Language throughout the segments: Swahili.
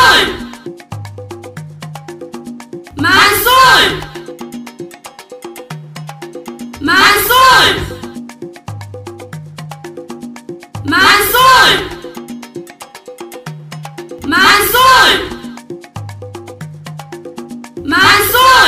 Mansur! Mansur! Mansur! Mansur! Mansur!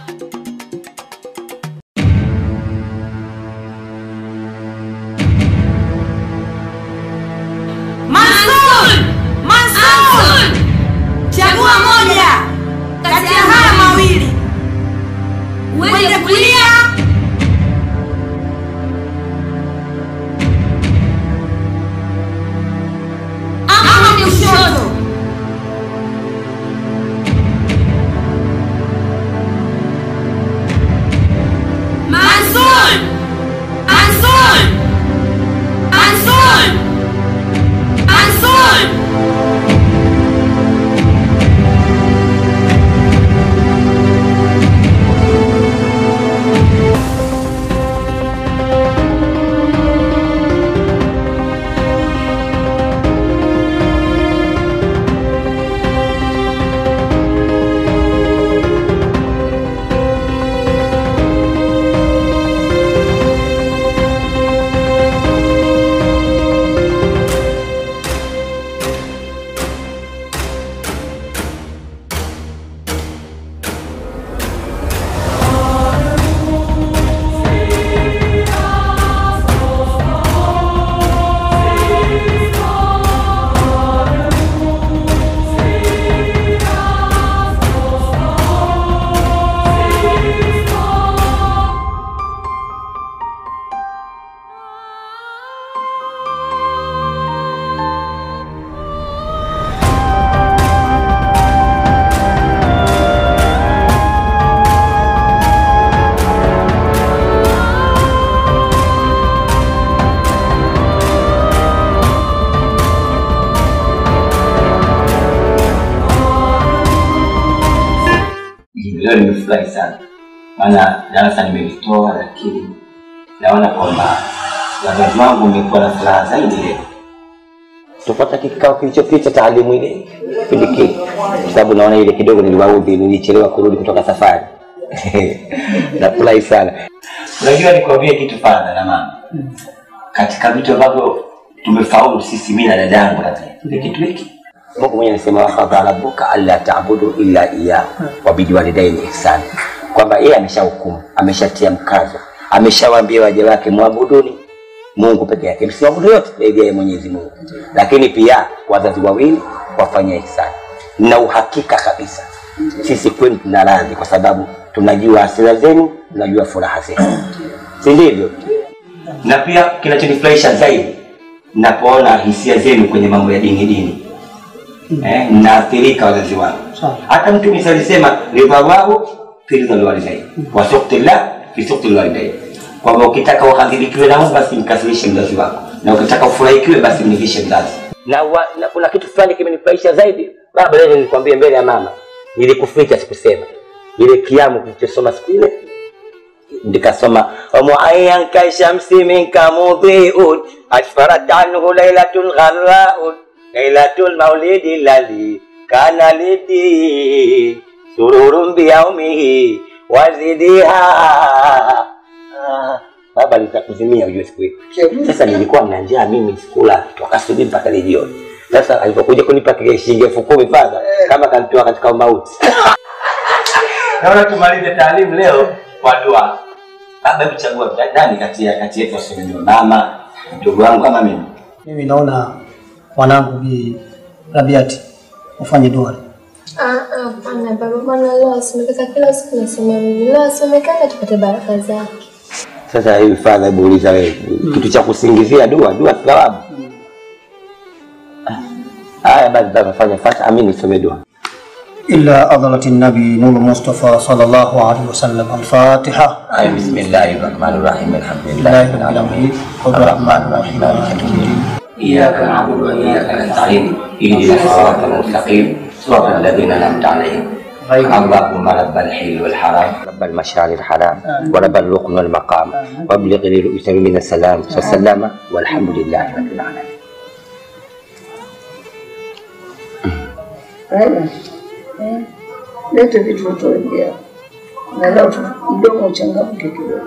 Mansur! Mansur! Chagua moja kati ya haya mawili, uende kulia ama kushoto. Mansur! Mansur! Mansur! Mansur! Leo nimefurahi sana, maana darasa nimelitoa, lakini naona kwamba wazazi wangu wamekuwa na furaha zaidi leo tupata kikao kilichopita taalimu ile kipindi kile, kwa sababu naona ile kidogo niliwaudhi, nilichelewa kurudi kutoka safari nafurahi sana. Unajua, nikwambie kitu fadha na mama, katika vitu ambavyo tumefaulu sisi, mimi na dadangu, na ni kitu hiki Mungu mwenyewe anasema wakadha rabbuka alla ta'budu illa iyyah wa biwalidaini ihsan, kwamba yeye ameshahukumu, ameshatia mkazo, ameshawaambia waja wake mwabuduni Mungu peke yake, msiabudu yote zaidi ya Mwenyezi Mungu, lakini pia wazazi wawili wafanye ihsani. Na uhakika kabisa sisi kwenu tuna radhi, kwa sababu tunajua hasira zenu, tunajua furaha zenu, si ndivyo? Na pia kinachonifurahisha zaidi napoona hisia zenu kwenye mambo ya dini dini eh, naathirika wazazi wangu. Hata Mtume alisema ridhawahu fi ridhal walidain wa sukhtillah fi sukhtil walidain, kwamba ukitaka ukadhibikiwe na Mungu basi mkasirishe mzazi wako, na ukitaka ufurahikiwe basi mridhishe mzazi. Na, wa, na kuna kitu fulani kimenifurahisha zaidi baba, leo nilikwambia mbele ya mama, nilikuficha sikusema, ile kiamu kilichosoma siku ile nikasoma wamuayan kashamsi minka mudhiun asfarat anhu lailatun gharraun lailatul maulidi ladhi kana lidi sururun biyaumihi wazidiha Ah, baba nitakuzimia ujue siku hiyo sasa nilikuwa na njaa mimi sikula toka asubuhi mpaka leo jioni sasa alipokuja kunipa kile shilingi elfu kumi fadha kama kanitoa katika mauti naona tumalize taalimu leo kwa dua baba hebu chagua nani kati ya kati yetu waseme ndio mama mdogo wangu ama mimi Mimi naona mwanangu Bi Rabiati ufanye dua. Ah, ah, hapana baba, bwana leo asomekaka kila siku nasema mimi. Leo asomekaka tupate baraka zake. sasa hivi fadha hebu uliza wewe kitu cha kusingizia dua dua thawabu haya basi baba fanya fata amini nisome dua إلا أضلت النبي نور المصطفى صلى الله عليه وسلم الفاتحة Ay, bismillahi rahmani rahim alhamdulillahi لله rabbil رب alamin العالمين الرحمن الرحيم مالك يوم الدين إياك نعبد وإياك نستعين اهدنا الصراط المستقيم صراط الذين أنعمت عليهم اللهم رب الحل والحرام رب المشعر الحرام ورب الركن والمقام وابلغ لرؤوس من السلام والسلام والحمد لله رب العالمين Haya. Eh. Lete vitu utoingia. Na leo tu mdomo uchangamke kidogo.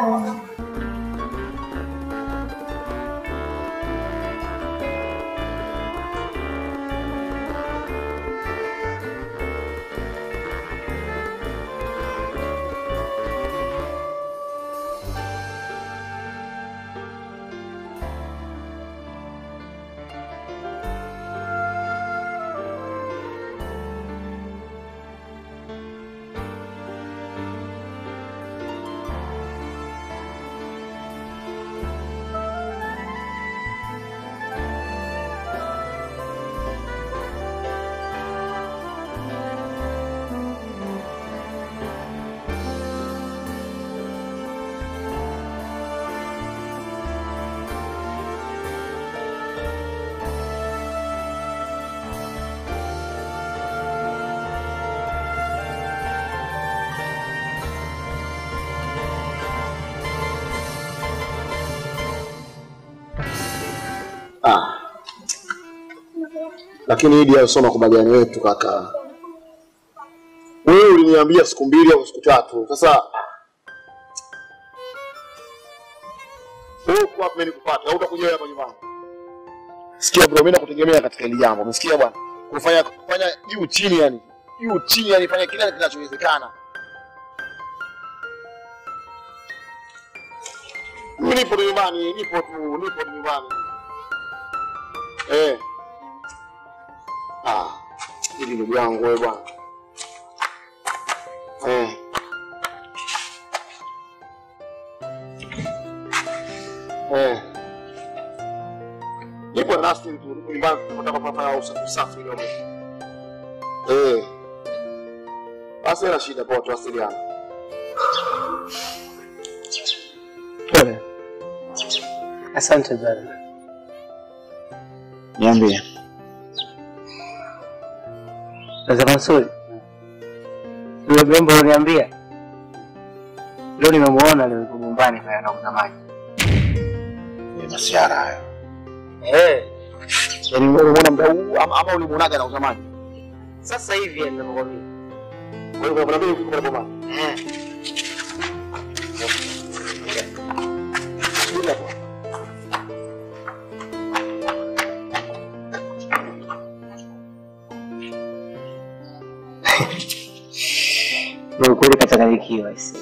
Ah. Lakini hili hayo sio makubaliano yetu kaka. Wewe uliniambia siku mbili au siku tatu. Sasa wewe uko wapi mimi nikupate? Au utakuja wewe hapa nyumbani? Sikia bro, mimi nakutegemea katika hili jambo. Umesikia bwana? Kufanya kufanya juu chini yani. Juu chini yani fanya kila kinachowezekana. Mimi nipo tu nyumbani, nipo tu, nipo tu nyumbani. Eh. Ah, hili ndugu yangu wewe bwana. Eh. Eh. Nipo na Nastin tu, nipo nyumbani tunataka kufanya usafi usafi kidogo. Eh. Basi na shida poa tuwasiliane. Pole. Asante brother. Niambie. Sasa Mansuri, yule mrembo uniambia leo nimemuona leo yuko nyumbani pale anauza maji. Ni masiara hayo. Eh, Yaani wewe unaona mda huu ama, ama ulimuonaga na uzamaji? sasa hivi ninakwambia. Kwa hiyo kuna mimi uko kwa mama. Eh, Bila kwa. ndio kweli kachanganyikiwa isi.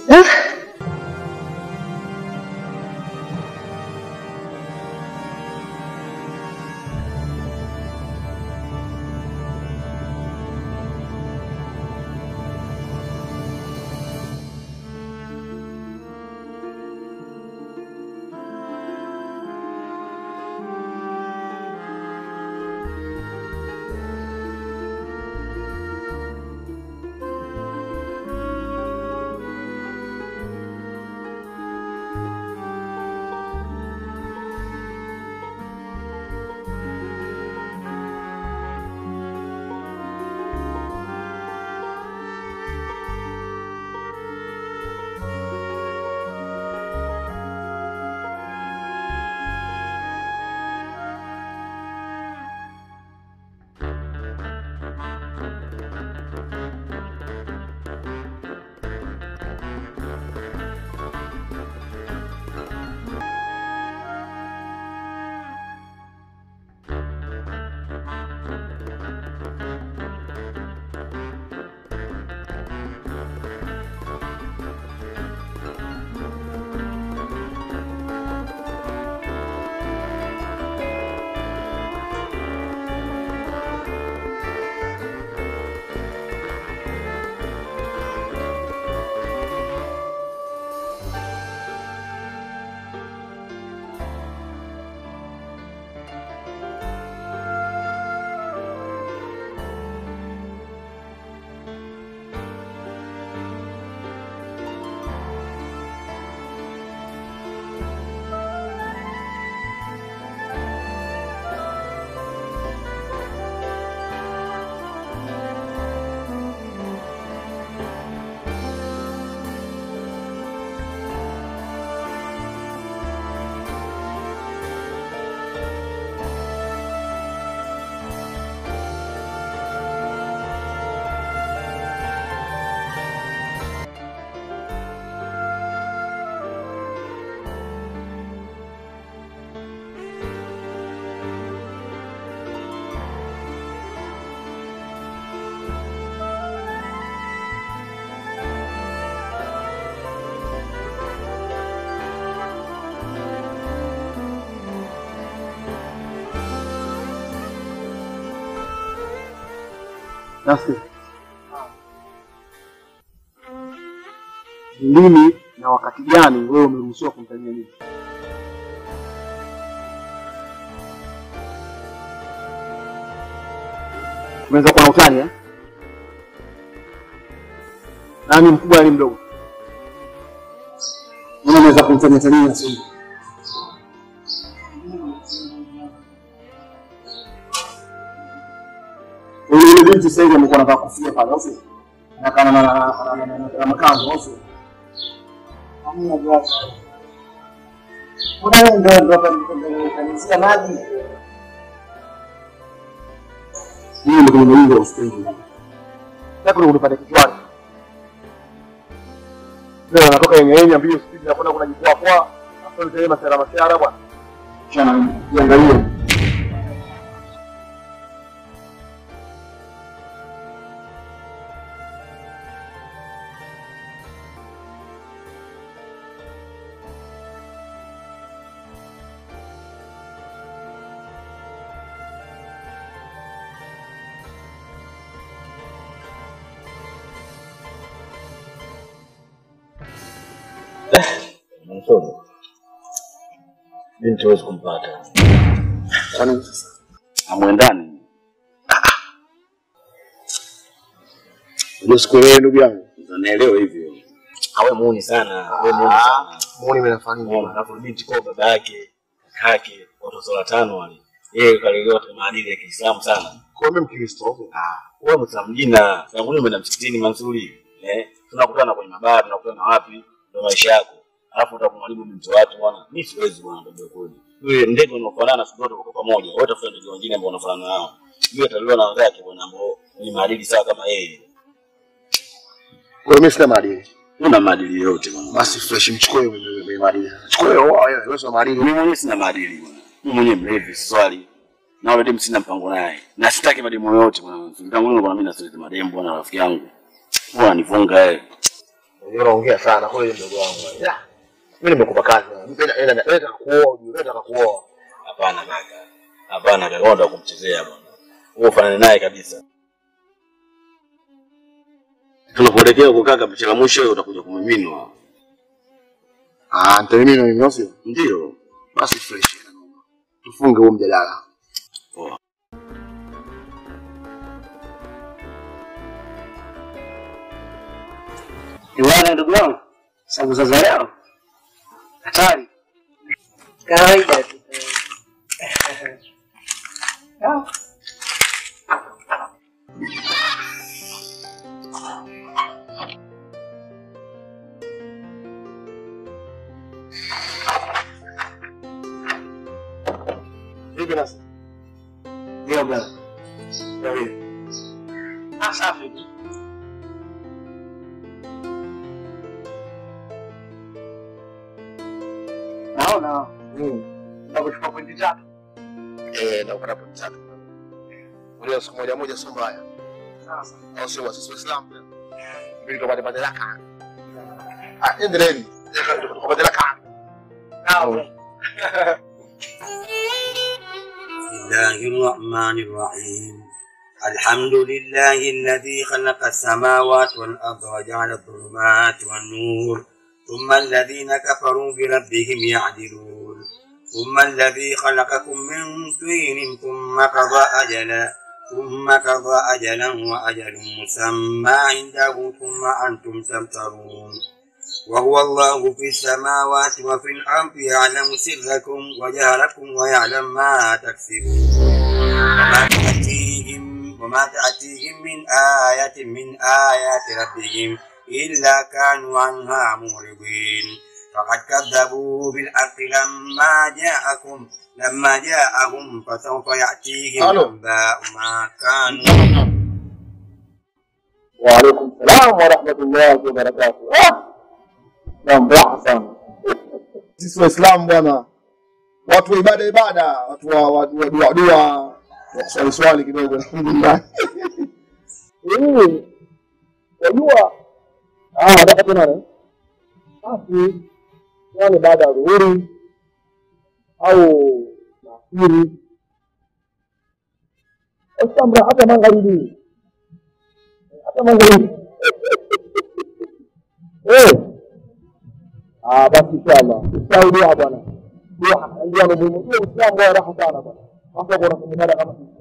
Nasikia. Ni lini na wakati gani wewe umeruhusiwa kumtania nini? Unaweza kuwa na utani eh? Nani mkubwa nani mdogo? Mbona unaweza kumtania tania sio? Yule binti sasa hivi amekuwa anataka kufia pale, au sio? Na kana na na na- na- na- na makanzu, au sio? Hamna bwana. Mbona wewe ndio ndio kanisa maji? Mimi ndio kwenye mlingo wa stendi. Nataka unipate kichwani. Leo anatoka yenye yenye mbio speed na kwenda kuna jikwaa kwa. Hapo ndio masara masara bwana. Chana jiangalie. Mtoto. Binti huwezi kumpata. Kwani sasa Amwendani. ndio sikuelewi ndugu yangu. Naelewa hivyo. Awe muuni sana. Awe muuni sana. Muone mimi nafanya nini? Unaona, alafu binti kwa baba yake, kake, watoto watano wale. Yeye kalelewa katika maadili ya Kiislamu sana. Kwa mimi Mkristo. Ah, wewe Muislamu jina, tangu lini umeenda msikitini Mansuri? Eh, tunakutana kwenye mabara, tunakutana wapi? Ndio maisha yako. Alafu utakumwalimu binti watu bwana. Mimi siwezi bwana ndio kweli. Yule ndege unaofanana siku zote kwa pamoja. Wote tafuta ndege wengine ambao wanafanana nao. Yule atalelewa na wenzake bwana ambao ni maadili sawa kama yeye. Kwa hiyo mimi sina maadili. Una maadili yote bwana. Basi fresh mchukue wewe mwenye maadili. Chukue wewe wewe wewe sio maadili. Mimi mwenyewe sina maadili bwana. Mimi mwenyewe mlevi swali. Na wale demu sina mpango naye. Na sitaki mademu yote bwana. Tangu lini bwana mimi nasileta mademu bwana rafiki yangu. Bwana nifunga yeye. Unajua unaongea sana kwa hiyo mdogo wangu. Ya. Mimi nimekupa kazi. Mpenda enda nataka kuoa, ujue nataka kuoa. Hapana kaka. Hapana kaka, wewe kumchezea bwana. Wewe ufanane naye kabisa. Tunapoelekea huko kaka, picha la mwisho wewe utakuja kumiminwa. Ah, nitamimina mimi au sio? Ndio. Basi fresh. Tufunge huo mjadala. Poa. Iwana ndugu wangu. Sababu za leo. Hatari. Kawaida tu. Ah. Vipi nasi? Ndio bwana. Ndio. Ah, safi. Naona. Mm. Nakuchukua pointi tatu. Eh, na ukapata pointi tatu. Ule siku moja moja sio mbaya. Sasa. Au sio sisi Waislamu pia. Mbili tupate madaraka. Ah, endeleeni. Tupate madaraka. Naam. بسم الله الرحمن الرحيم الحمد لله الذي خلق السماوات والأرض وجعل الظلمات والنور ثم الذين كفروا بربهم يعدلون ثم الذي خلقكم من طين ثم قضى أجلا ثم قضى أجلا وأجل مسمى عنده ثم أنتم تمترون وهو الله في السماوات وفي الأرض يعلم سركم وجهركم ويعلم ما تكسبون وما تأتيهم وما تأتيهم من آية من آيات ربهم إلا كانوا عنها معرضين فقد كذبوا بالحق لما جاءكم لما جاءهم فسوف يأتيهم ألو. أنباء ما كانوا وعليكم السلام ورحمة الله وبركاته. Ah! Naam, raha sana. Sisi Waislamu bwana, watu wa ibada ibada, watu wa wa- wa dua dua, wa swali swali kidogo alhamdulillah. Eh, Wajua ah, nataka tena ne? Basi yani baada ya dhuhuri au nafikiri Islam hata magharibi Kama ngeli. Eh. Ah, basi inshallah. Ustawi dua bwana. Dua ndio ni muhimu. Dua Uislamu wa raha sana bwana. Hapo kuna kumada kama hivi.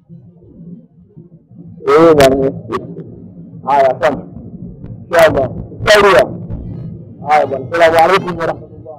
Eh bwana. Haya, asante. Inshallah. Ustawi dua. Haya bwana. Asalamu alaykum wa rahmatullah.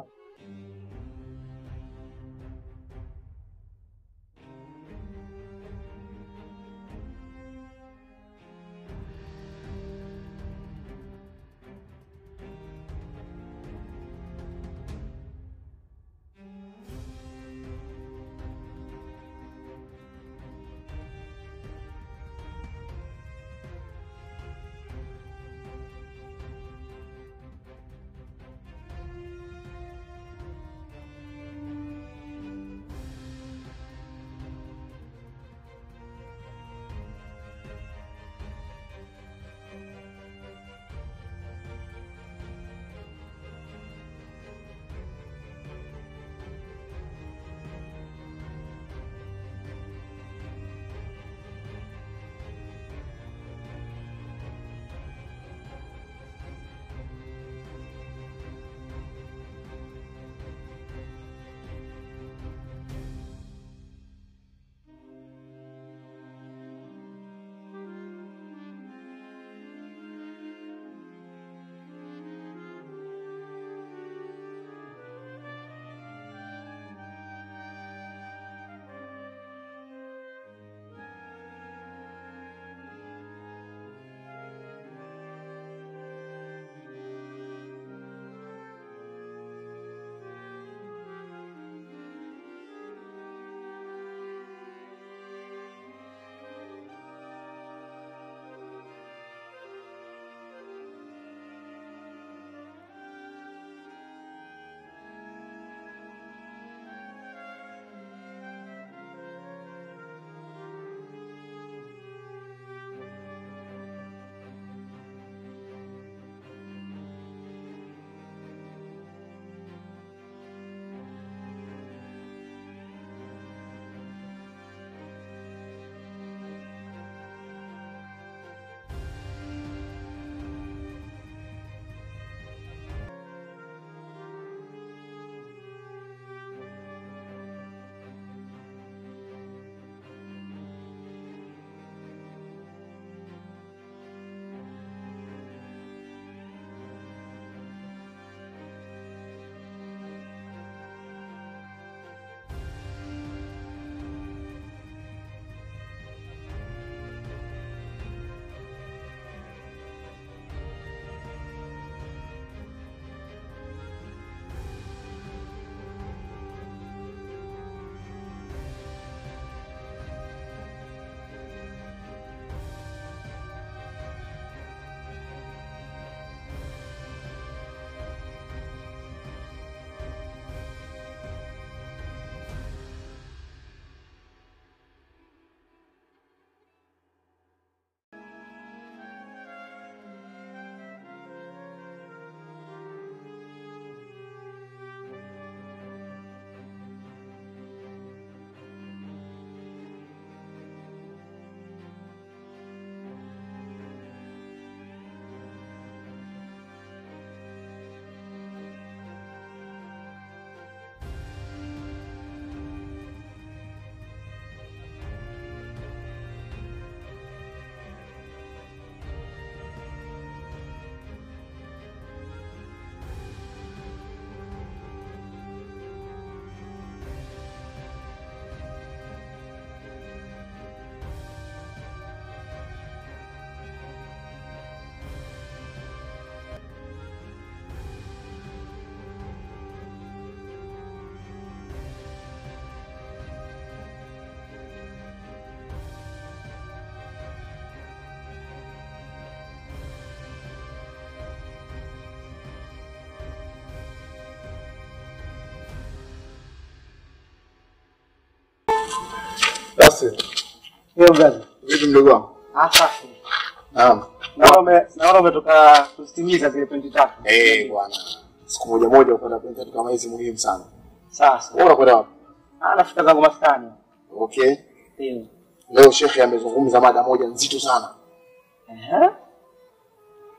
Basi. Hiyo gani? Vipi mdogo wangu? Ah, safi. Naam. Naona ume naona umetoka kuzitimiza zile pointi tatu. Eh, bwana. Siku moja moja upanda kwenda vitu kama hizi muhimu sana. Sasa. Wewe unakwenda wapi? Ah, nafika zangu maskani. Okay. Ndio. Leo shekhe amezungumza mada moja nzito sana. Ehe.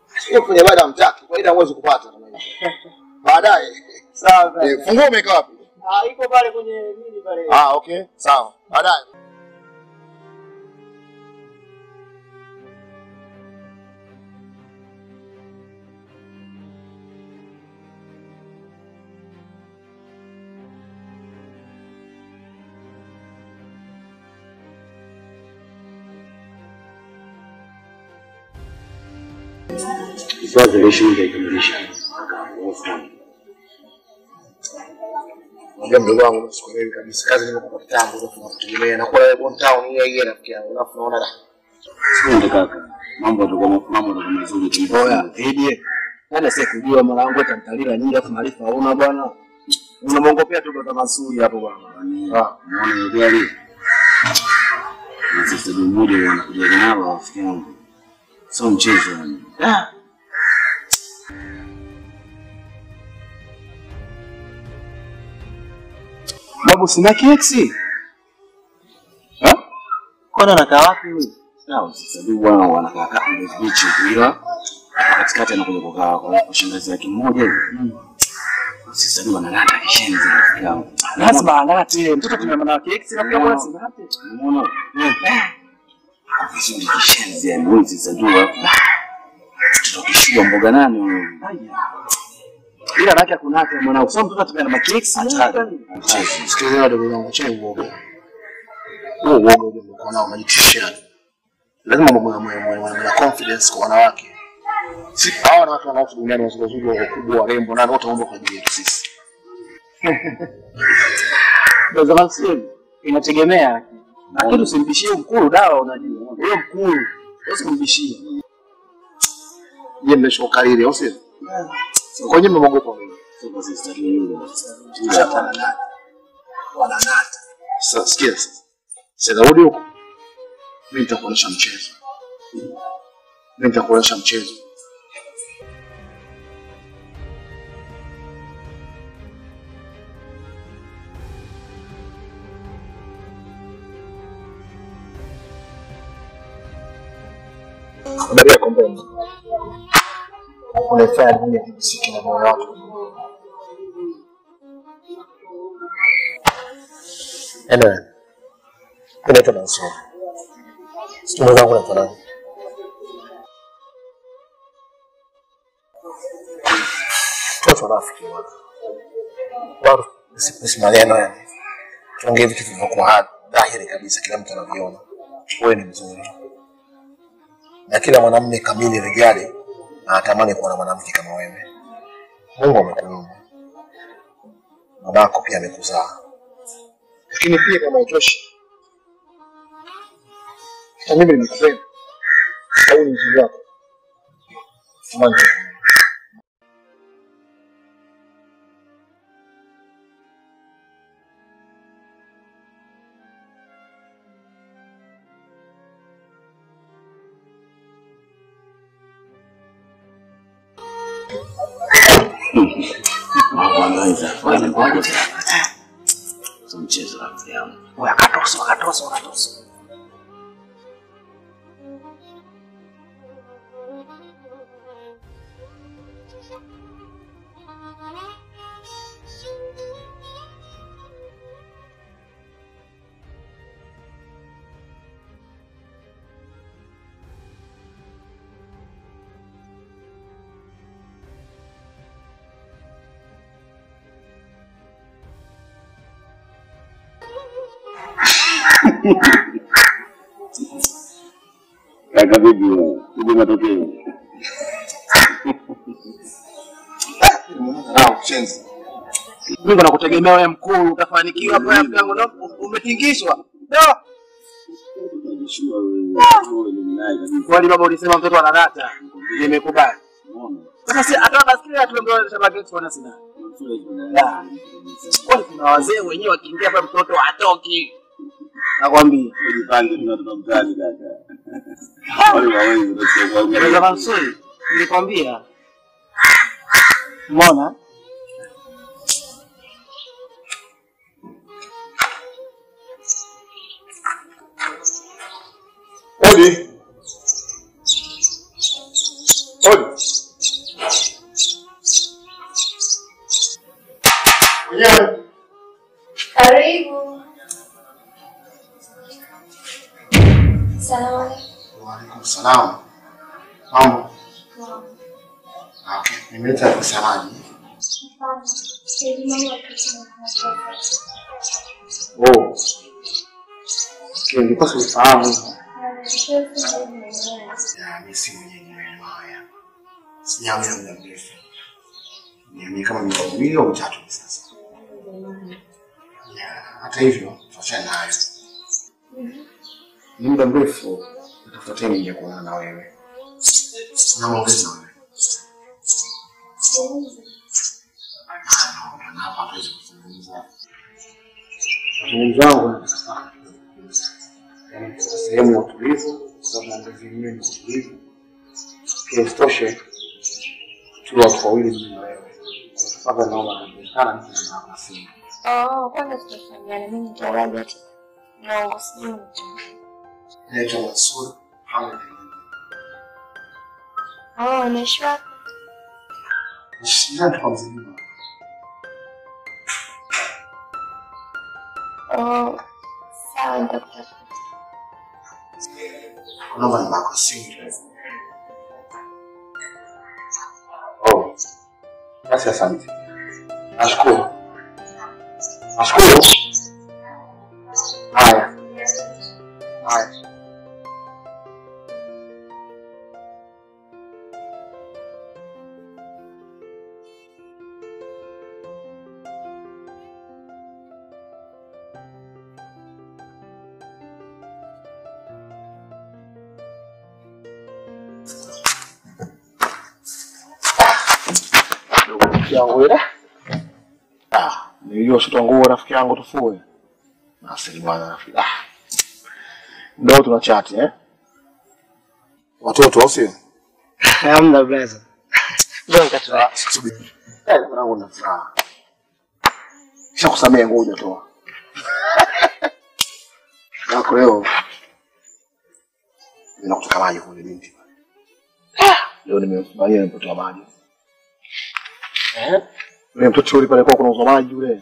Sio kwenye baada mtaki, kwa ila huwezi kupata kama hivyo. Baadaye. Sawa. Eh, funguo umeweka wapi? Ah, iko pale kwenye nini pale. Ah, okay. Sawa. Baadaye. Swali la shule ikamilisha. Unajua mdogo wangu sikuelewi kabisa. Kazi nimekupa kitambo alafu nakutegemea na kwa Bon Town yeye yeye rafiki yangu. Alafu naona da. Sikuende kaka. Mambo yatakuwa mambo yatakuwa mazuri tu. Oya, Edie. Nani sasa kujua mara yangu atamtalila nyingi afu maarifa hauna bwana. Unamwongopea tu kwa masuri hapo bwana. Ah, Unaona ile gari? Na sasa ndio mmoja wanakuja nalo rafiki yangu. Sio mchezo yani. babu sina keksi. Ha? Kwana anakaa wapi huyu? Sawa, sasa ndio bwana wanakaa kaa kule beach ila katikati anakuja kukaa kwa kwa shangazi yake mmoja hivi. Sasa ndio analata kishenzi rafiki yangu. Lazima alate. Mtoto tumemana na keksi na pia bwana sinate. Unaona? Vizuri kishenzi yani wewe sasa ndio tutokishua mboga nani huyo? Ila raki hakuna hata mwanangu. Sasa mtoto tumemana na keksi. Sikiliza wadogo wangu, acha uoga. Huo uoga ule mko nao unajitishia. Lazima mwe mwe mwe mwe na confidence kwa wanawake. Si hawa wanawake wanaoishi duniani wazuri wazuri wakubwa warembo na wote waomba kwa ajili yetu sisi. Ndio zaman sio. Inategemea. Lakini usimbishie mkulu dawa unajua. Huyo mkulu. Usimbishie. Je, mmeshoka lile au sio? Kwa nini mmeogopa mimi? Sasa sasa ndio Wananata. Sasa sikia sasa. Sasa rudi huko. Mimi nitakuonyesha mchezo. Mimi nitakuonyesha mchezo. Habari yako mbona? Unaifanya dunia kujisiki na moyo wako. Anyway, mimi naitwa Mansur. Sijui mwenzangu naitwa nani? Toto rafiki bwana. Bado si maneno yani. Tuongee vitu vilivyokuwa dhahiri kabisa, kila mtu anaviona. Wewe ni mzuri, na kila mwanamume kamili rijali anatamani kuwa na mwanamke kama wewe. Mungu amekuumba, babako pia amekuzaa, lakini pia kama utoshi, hata mimi nimekupenda au ni mzuri wako Amani. Kwanza kwanza ngoja sio mchezo rafiki yangu. Oya katoso, katoso, katoso. Kaka vipi? Hivi matokeo. Ah, mchenzi. Mimi nakutegemea wewe mkuu, utafanikiwa hapo rafiki yangu, na umetingishwa. No. Unajishua wewe. Wewe ni naye kabisa. Kwani baba ulisema mtoto anadata. Nimekubali. Unaona? Sasa si hata basikeli atuambia shamba getu wana sina. Ya. Kwani kuna wazee wenyewe wakiingia hapa mtoto hatoki. Nakwambia. Ujipange tunatoka mtaani kaka. Wale wawezi Eleza utasikia. Mansuri, nilikwambia. Umeona? Odi. Odi. Salamu. Mambo. Okay, nimeleta pesa maji. Oh. Okay, nilikuwa sifahamu hivyo. Ya, mimi si mwenyewe maneno haya. Sijaamia muda mrefu. Niamie kama miaka miwili au mitatu hivi sasa. Ya, hata hivyo, tuachane nayo. Ni muda mrefu natafuta tena nije kuonana na wewe. Na maongezi na wewe. Na hapa hatuwezi kuzungumza. Mazungumzo yangu nataka sana. Yaani katika sehemu ya utulivu, kwa maongezi yenyewe ni utulivu. Pia isitoshe tuwe watu wawili mimi na wewe. Kwa sababu naomba najulikana mtu na mama simu. Oh, kwanza tutafanyana mimi nitaraja tu. Naongo sijui mtu. Naitwa Mansur Hamad. Oh, unaishi wapi? Nishindane kwa mzima. Oh, sawa nitakutafuta. Naomba namba yako ya simu. Oh. Basi asante. Nashukuru. Nashukuru. Haya. Haya. rafiki yangu ile. Ah, nilijua shutwa nguo rafiki yangu tufue. Nasili bwana rafiki. Ah. Ndio tuna chat eh? Watoto au sio? Hamna blaza. Ndio nikatoa. Subiri. Eh, mwanangu na furaha. Kisha kusamea nguo hujatoa. Yako leo. Ninakutoka maji kule binti. Leo nimemfurahia nilipotoa maji. Eh? Yule mtoto yule pale kwa kuna uzo maji yule.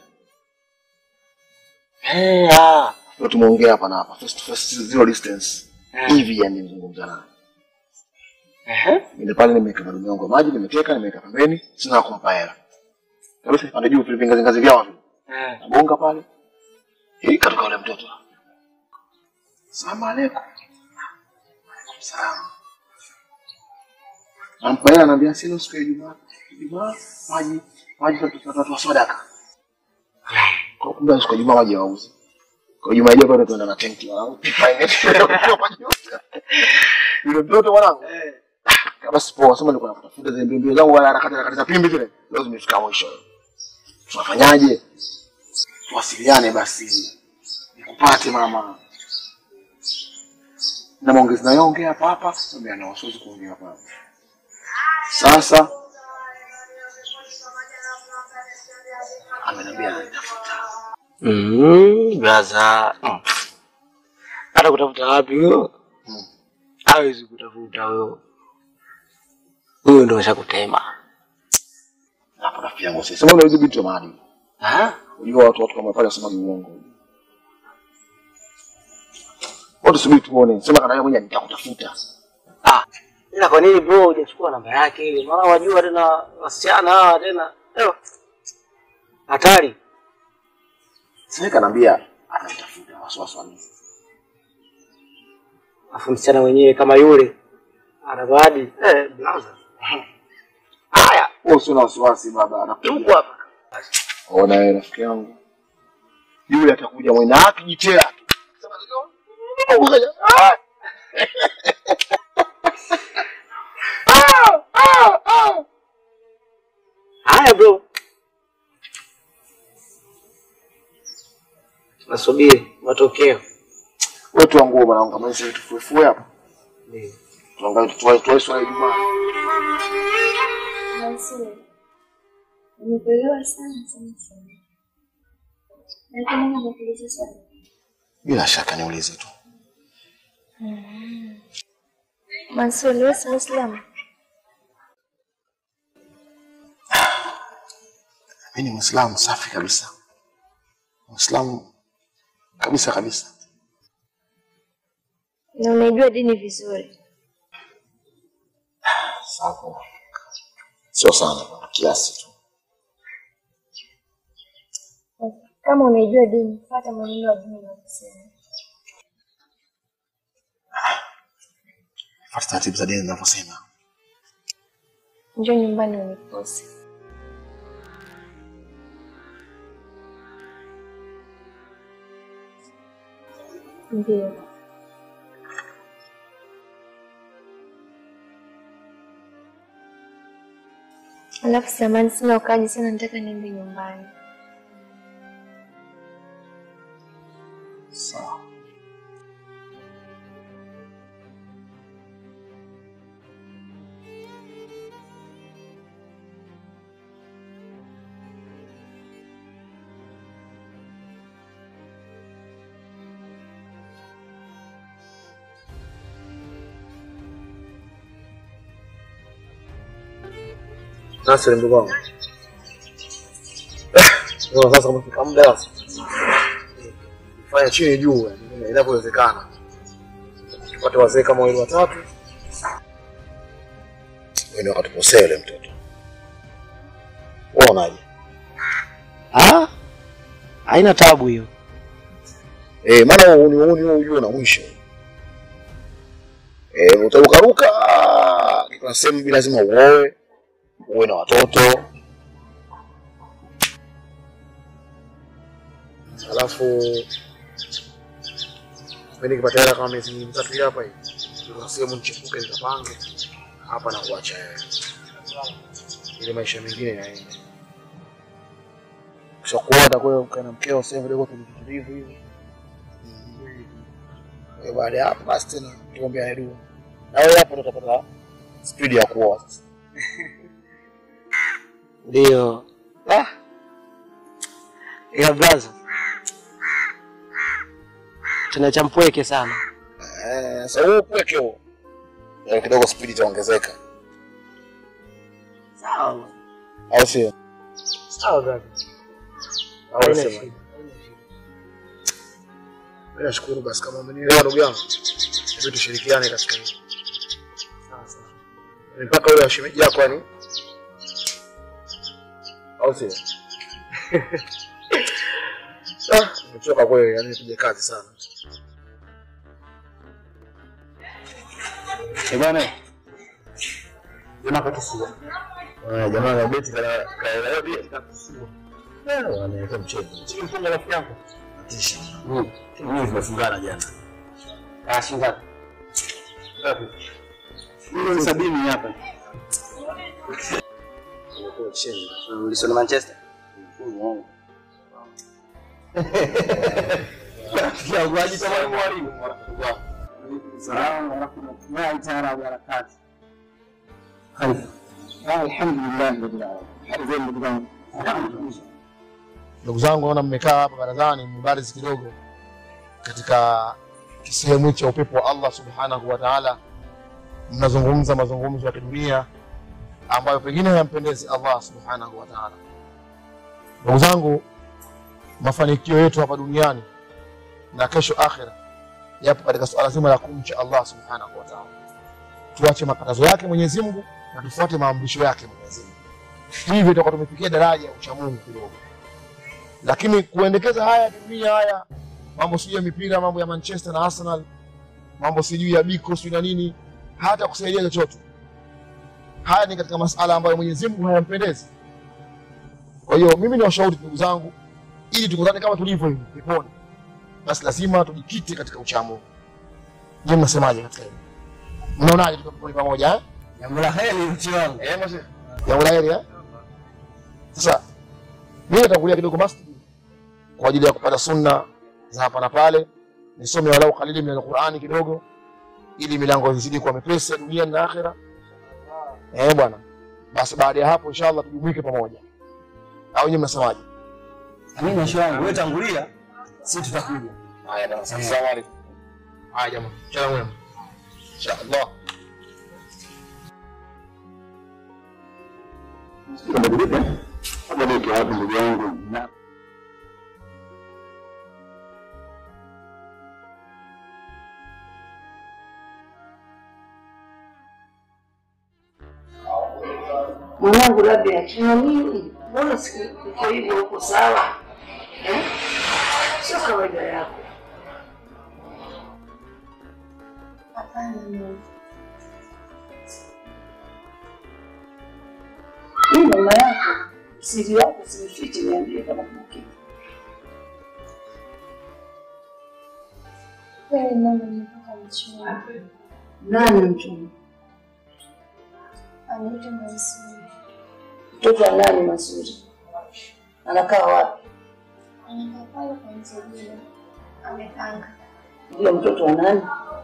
Eh, ah. Ndio tumeongea hapa na hapa. First to first zero distance. Eh. Hivi yani nimezungumza naye. Eh? Ndio pale nimeweka madumu yangu ya maji, nimeteka, nimeweka pembeni, sina kumpa hela. Kabisa pande juu vile vingazi ngazi vyao vile. Eh. Nabonga pale. Hii katoka yule mtoto. Salamu alaykum. Salamu. Nampa hela anambia sina siku ya Ijumaa. Ijumaa maji maji tutatoa sadaka. Kwa kumbe siku ya Ijumaa maji hawauzi. Kwa Ijumaa ijayo bado tuenda na tenki wangu. Yule mtoto mwanangu. Basi poa, sema nilikuwa natafuta zile mbio zangu wala harakati harakati za pimbi zile. Leo zimefika mwisho. Tunafanyaje? Tuwasiliane basi. Nikupate mama. Na maongezi nayoongea hapa hapa, sasa ana wasiwezi kuongea hapa. hapa. Sasa ameniambia ananitafuta. Mm, blaza. Mm. Hata kutafuta wapi huyo? Mm. Hawezi kutafuta huyo. Huyo ndio ashakutema. Hapo rafiki yangu sasa. Sema unajua binti wa maadili. Ah? Unajua watu watu kama pale wasema uongo. Wote subiri tuone. Sema kana yeye mwenyewe nitakutafuta. Ah. Ila kwa nini bro hujachukua namba yake ile? Maana wajua tena wasichana hawa tena. Ewa. Hatari. Sasa kanaambia ananitafuta wasiwasi wani. Afu msichana mwenyewe kama yule ana bahati. Eh, blaza. Haya, Wewe usio na wasiwasi baba, tuko anakuja. hapa. Ona wewe rafiki yangu. Yule atakuja mwenye akijitea. Ah! Haya bro. Nasubiri matokeo. Wewe tu nguo bwana, kama hizi tufufue hapa. Ndio. Tuangalie tutoe tutoe swala ya Ijumaa. Mansur, nimekuelewa sana sana sana. Lakini mimi nakuuliza swali. Bila shaka niulize tu. Mansur, wewe si Muislamu? Mimi ni Muislamu safi kabisa. Muislamu kabisa kabisa. Na unaijua dini vizuri. Sawa. Sio sana bwana, kiasi tu. Kama unaijua dini, fuata maneno ya dini yanasema. Fuata taratibu za dini zinavyosema. Njoo nyumbani unikose. Ndio. Alafu samani sina ukaji sana, nataka niende nyumbani. Sawa. Sasa ndugu wangu. Ndio sasa umefika muda sasa. Fanya chini juu yani inavyowezekana. Tupate wazee kama wale watatu. Wewe akatukosea yule mtoto. Unaonaje? Ah? Haina tabu hiyo. Eh, maana uni uni ujue na mwisho. Eh, utarukaruka kuna sehemu bila lazima uoe, uwe na watoto. Alafu mimi nikipata hela kama miezi mitatu hii hapa hii. Kuna sehemu nichipuke nikapange hapa na kuacha wewe. Ile maisha mengine yaende. Kisha kuona kwa ukae na mkeo sehemu kidogo tulitulivu hivi. Kwa baada ya hapo basi tena tuombe dua. Na wewe hapo ndo utapata speed ya kuoa sasa. Ndio. Ah. Ya brother. Tunacha mpweke sana. Eh, sasa wewe kweke huo. Eh, kidogo speed itaongezeka. Sawa. Au sio? Sawa brother. Au Haina sema. shida. Mimi nashukuru basi kama umenielewa ndugu yangu. Hebu tushirikiane katika hili. Sawa sawa. Mpaka yule washemeji yako yani. Au sio? Ah, nimechoka kweli, yani tuje kazi sana. Eh bwana. Jamaa katusua. Ah, jamaa na beti kana kana beti katusua. Eh, wanaweka mchezo. Sio mfunga rafiki yako. Tisha. Mm. Mimi tumefungana jana. Ah, shingapi? Ngapi? Milioni sabini hapa. Umekuwa chini. Ulisoma Manchester? Ya uaji kama mwalimu. Salamu warahmatullahi taala wabarakatuh. Alhamdulillah rabbil alamin. Ndugu zangu, naona mmekaa hapa barazani mbarizi kidogo katika kisehemu cha upepo wa Allah subhanahu wa ta'ala, mnazungumza mazungumzo ya kidunia ambayo pengine hayampendezi Allah subhanahu wa ta'ala. Ndugu zangu, mafanikio yetu hapa duniani na kesho akhira yapo katika suala zima la kumcha Allah subhanahu wa ta'ala. Tuache makatazo yake Mwenyezi Mungu na tufuate maamrisho yake Mwenyezi Mungu. Hivyo tutakuwa tumefikia daraja ya uchamungu kidogo lakini kuendekeza haya dunia haya mambo sijui ya mipira mambo ya Manchester na Arsenal mambo sijui ya biko sijui na nini hata kusaidia chochote haya ni katika masala ambayo Mwenyezi Mungu hayampendezi kwa hiyo mimi ni washauri ndugu zangu ili tukutane kama tulivyo hivi peponi basi lazima tujikite katika uchamungu je mnasemaje katika hili mnaonaje tuko peponi pamoja eh Jambo la heri mchi wangu. eh mzee jambo la heri eh sasa mimi natangulia kidogo masjid kwa ajili ya kupata sunna za hapa na pale, nisome walau kalili min alqurani kidogo, ili milango izidi kuwa mepesi ya dunia na akhera. Eh bwana, basi baada ya hapo inshallah tujumuike pamoja, au nyinyi mnasemaje? Mimi na shwangu, wewe tangulia, sisi tutakuja. Haya bwana, asalamu alaykum. Haya jamaa, mchana mwema inshallah. Badilika wapi ndugu yangu? Na Mwanangu labda akina nini? Mbona siku uko hivyo uko sawa? Eh? Sio kawaida yako. Hapana mama. Mimi mama yako, siri yako sifiche, niambie kama kuna kitu. Kweli mama, nimepata mchumba. Nani mchumba? Anaitwa Mansuri. Mtoto wa nani Masuri? Anakaa wapi? Anakaa pale kwa mzee Amepanga. Ndio mtoto wa nani?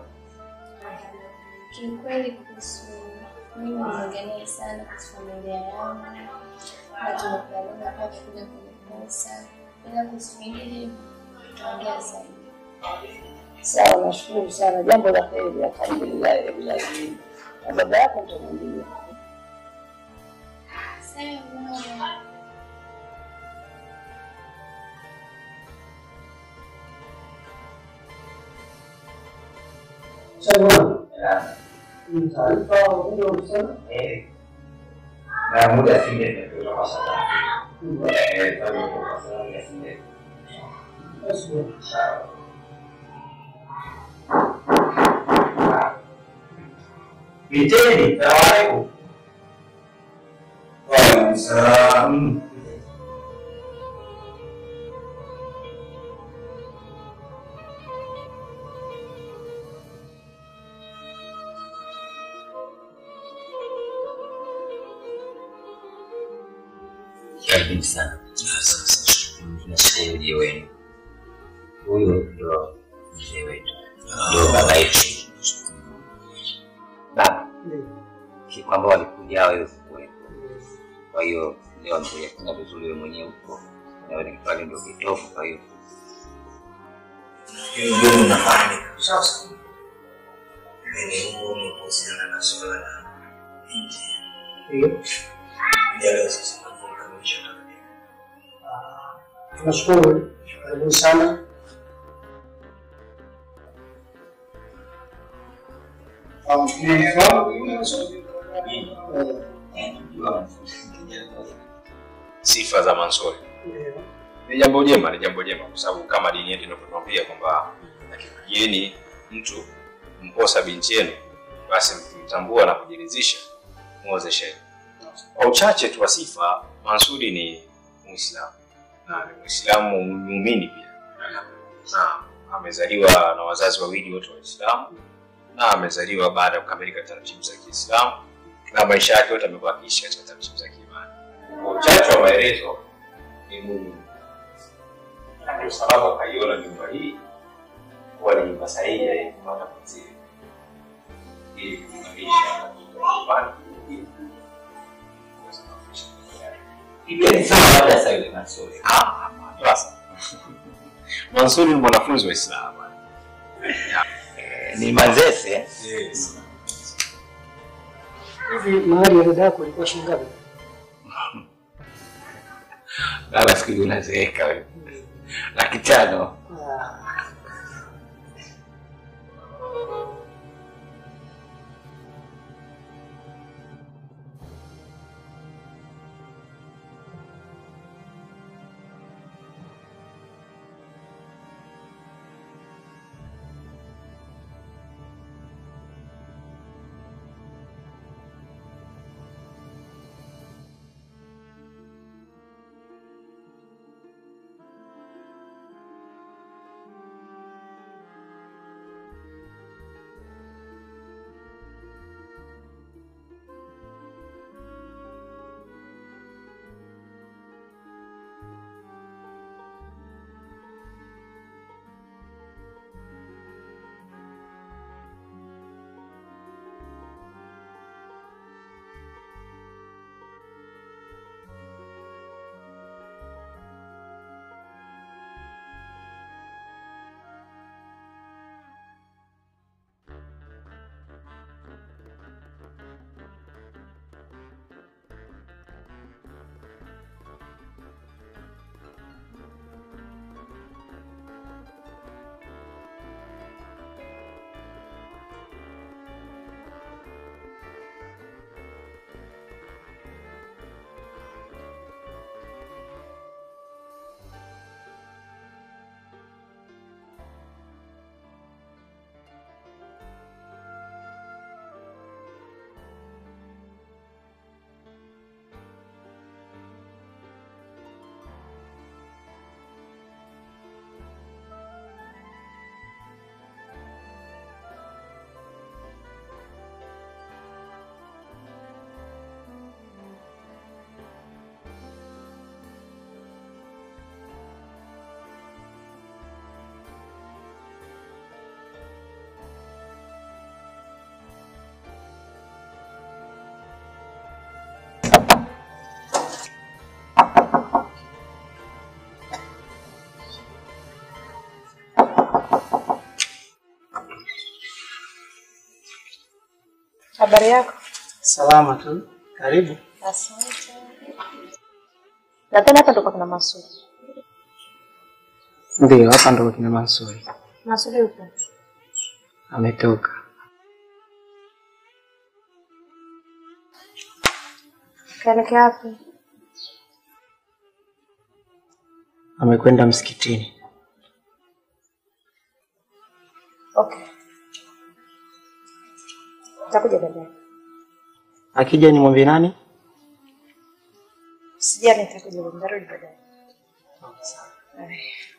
Kiukweli kuhusu mimi nimeongelea sana kuhusu familia yangu na tumekubaliana hapa kuja kunikosa, ila kuhusu vingine tutaongea zaidi. Sawa, nashukuru sana, jambo la heri, alhamdulillahi rabbil alamin. Na baba yako nitamwambia. Sawa mama. na muda si ndefu kutoka sasa. Eh, kwa hiyo kwa sasa muda si ndefu. Sawa. Piteni, salamu alaikum. Waalaikumsalam. Karibuni sana. Tunashukuru ujio wenu. Huyu ndo mzee wetu, ndo baba yetu. Baba, si kwamba walikuja wewe kuwepo. Kwa hiyo leo amekuja kuna vizuri wewe mwenyewe huko, na wewe pale ndio kitofu. Kwa hiyo Hiyo ndio unafahamu sasa. Mimi huko kuhusiana na swala la binti. Ndio. Ya leo sasa tunakamilisha Tunashukuru, karibuni sana. Um, mnafahamu? sifa za Mansuri. Ndio. Ni jambo jema, ni jambo jema kwa sababu kama dini yetu inavyotuambia kwamba akikujieni mtu mposa binti yenu, basi mkimtambua na kujiridhisha muozesheni. Kwa uchache tu wa sifa, Mansuri ni Muislamu na ni Muislamu muumini pia, na amezaliwa na wazazi wawili wote Waislamu na amezaliwa baada ya kukamilika taratibu za Kiislamu na maisha yake yote amekuwa akiishi katika taratibu za kiimani. Kwa uchache wa maelezo ni Mungu, na ndio sababu akaiona nyumba hii kuwa ni nyumba sahihi ya yeye kupata mwenzie ili kuimarisha nyumbani ili kuweza kuimarisha familia yake. Ipeni sawa labda sasa yule Mansuri. Ah, hapana, sasa. Mansuri ni mwanafunzi wa Islamu. Eh, Ni Manzese. Yes. Hivi mahali ya dada yako ilikuwa shilingi ngapi? Labda siku hizi unazeeka wewe. Laki tano. Ah, Habari yako? Salama tu. Karibu. Asante. Nadhani hapa ndo kuna Masudi. Ndio, hapa ndo kina Mansuri. Masudi upo? Ametoka. Kaelekea wapi? Amekwenda msikitini. Okay. Nitakuja baadaye. Akija nimwambie nani? Sijali nitakuja nitarudi baadaye. Haya.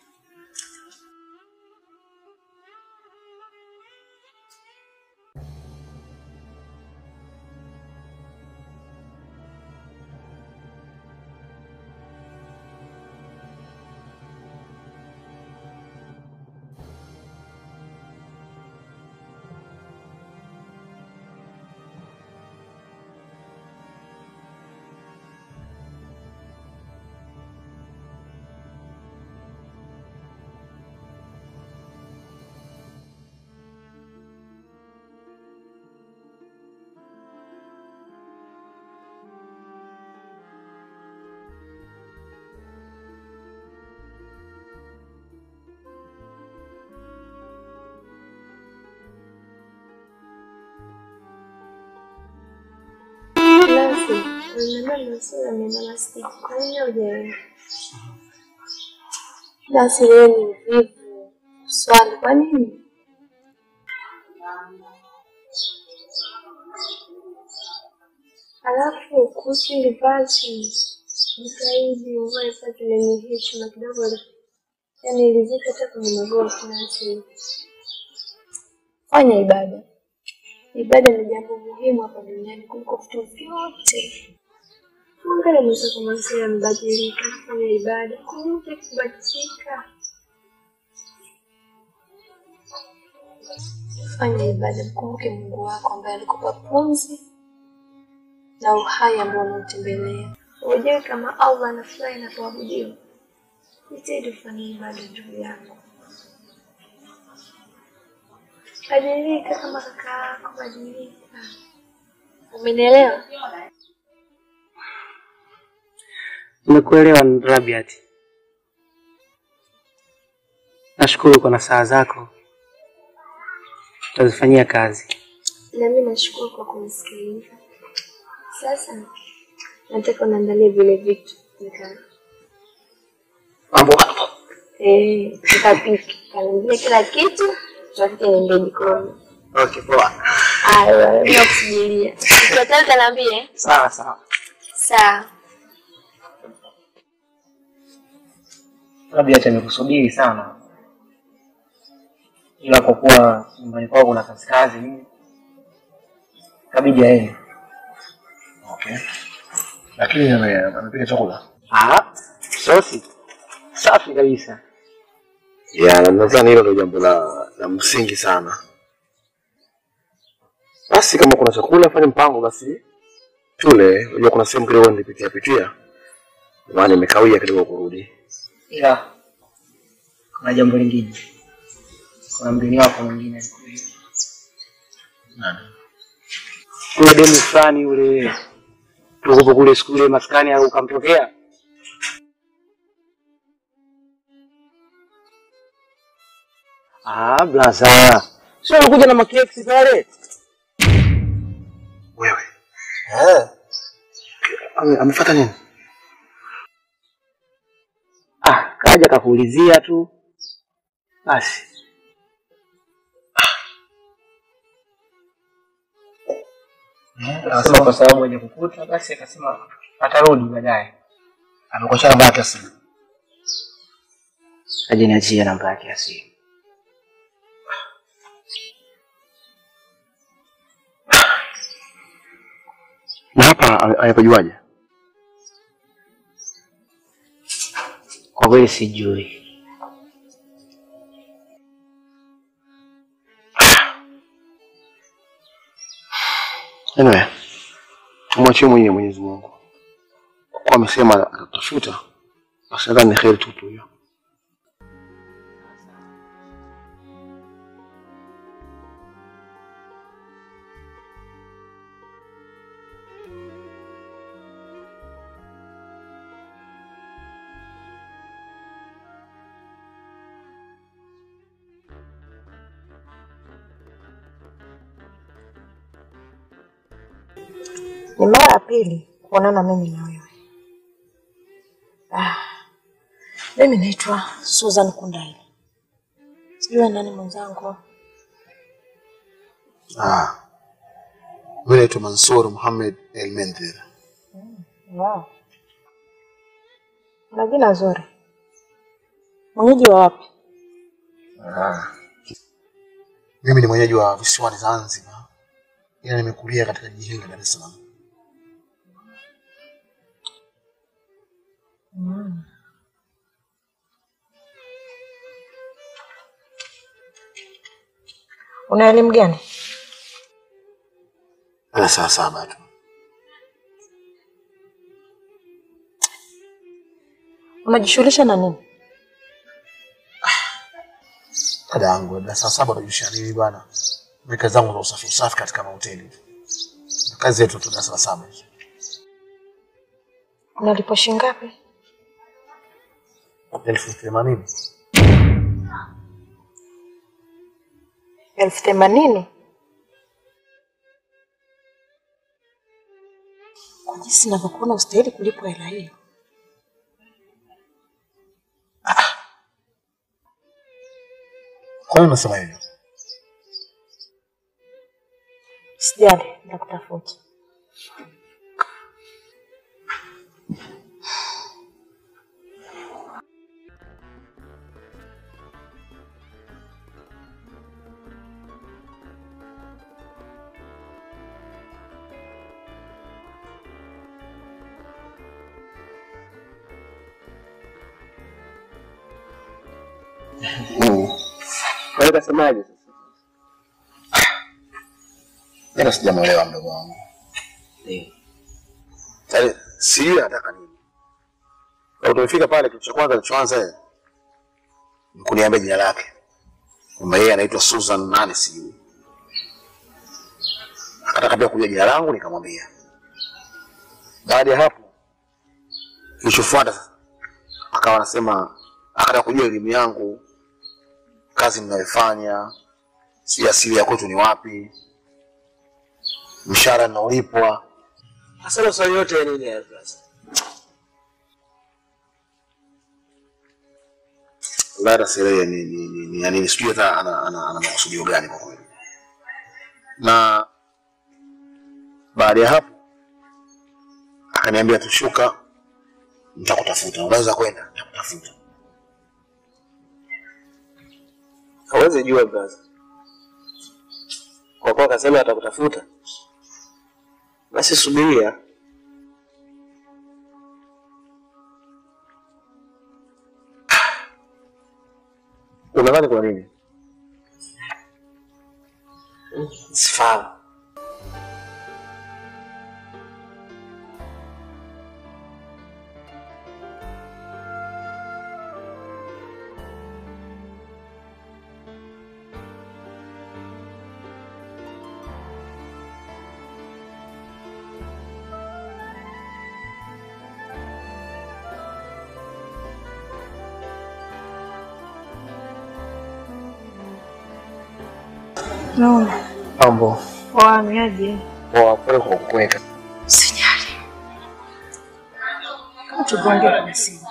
Nancy, unaniambia Masudi ameenda msikiti. Kwa nini hujaenda? Nancy, wewe ni mvivu. Swali, kwa nini? Alafu kuhusu ile vazi, jitahidi uvae vazi lenye heshima kidogo, yaani ilizika hata kwenye magoti. Nancy, fanya ibada. Ibada ni jambo muhimu hapa duniani kuliko vitu vyote. Angalia mwenzako Masudi amebadilika, fanya ibada. Kwa nini hutaki kubadilika? Fanya ibada, mkumbuke Mungu wako ambaye alikupa pumzi na uhai ambao unautembelea. Ujue kama Allah anafurahi anapoabudiwa. Jitahidi ufanye ibada ndugu yangu. Badilika kama kaka yako, badilika. Umenielewa? Nimekuelewa Rabiat. Nashukuru kwa nasaha zako, tutazifanyia kazi. Na mimi nashukuru kwa kunisikiliza. Sasa nataka unaandalia vile vitu nika Mambo hapo. eh, nikapike kaniambia kila kitu, tutafike niende jikoni. Okay, poa. Aya, nakusubiria. Ikiwa tayari utaniambia. Sawa sawa. Sawa. Rabiat amekusubiri sana, ila kwa kuwa nyumbani kwao kuna kazi kazi nini, kabidi aende. Okay. Lakini ame- amepika chakula. Ah, sosi safi kabisa. Ya, na nadhani hilo ndio jambo la, la msingi sana. Basi kama kuna chakula fanya mpango basi tule. Unajua kuna sehemu kidogo nilipitia pitia, maana nimekawia kidogo kurudi. Ila kuna jambo lingine, kuna mgeni wako mwingine alikuja. Nani? Yule demu fulani yule tukupo kule siku ile maskani au ukamtokea Ah, blaza. Sio alikuja na makeksi pale. Wewe. Eh. Ame, amefuata nini? Ah, kaja kakuulizia tu. Basi. Akasema kwa sababu haja kukuta basi akasema atarudi baadaye. Amekuacha namba yake ya simu. Aje niachie namba yake ya simu. Na hapa ame- amepajuaje? Kwa kweli sijui. Anyway, tumwachie mwenyewe Mwenyezi Mungu. Kwa kuwa amesema atatafuta, basi nadhani ni kheri tupu hiyo. Ni mara ya pili kuonana mimi na wewe. Ah, mimi naitwa Susan Kundaili. Sijui nani mwenzangu. Ah. Mimi naitwa Mansur Muhammad El Mendhir. Wow. Una jina zuri. Mwenyeji wa wapi? Ah. Mimi ni mwenyeji wa visiwani Zanzibar, ila nimekulia katika jiji hili la Dar es Salaam. Mm. Una elimu gani? Ana saa saba tu. Unajishughulisha na nini? Dada yangu, labda saa saba unajishia nini bwana? Mimi kazi zangu za usafi usafi katika mahoteli. Na Kazi yetu tu darasa la saba hizo. Unalipwa shilingi ngapi? elfu themanini. elfu themanini. Kwa jinsi ninavyokuona ustahili kulipwa hela hiyo. Kwa nini unasema hivyo? Sijali, nitakutafuta. Kwa hiyo kasemaje sasa? Jana sijamuelewa mdogo wangu. Yaani sijui anataka nini. Na tumefika pale kitu cha kwanza alichoanza yeye ni kuniambia jina lake. Kwamba yeye anaitwa Susan nani sijui. Akataka pia kujua jina langu nikamwambia. Baada ya hapo kilichofuata sasa akawa anasema akataka kujua elimu yangu, kazi ninayoifanya, si asili ya kwetu ni wapi, mshahara ninaolipwa. Sasa maswali yote ya nini haya sasa? Lara Sereya ni ni ni, ni, yani sijui hata ana, ana, ana makusudio gani kwa kweli. Na baada ya hapo akaniambia tushuka, nitakutafuta, unaweza kwenda, nitakutafuta. Hawezi jua brother. Kwa kuwa akasema atakutafuta, basi subiria. Unadhani kwa nini? Sifahamu. Naona. Mambo Wahamiaji. poa, pole kwa kukuweka. Sijali. Kama tugonge kwenye simu.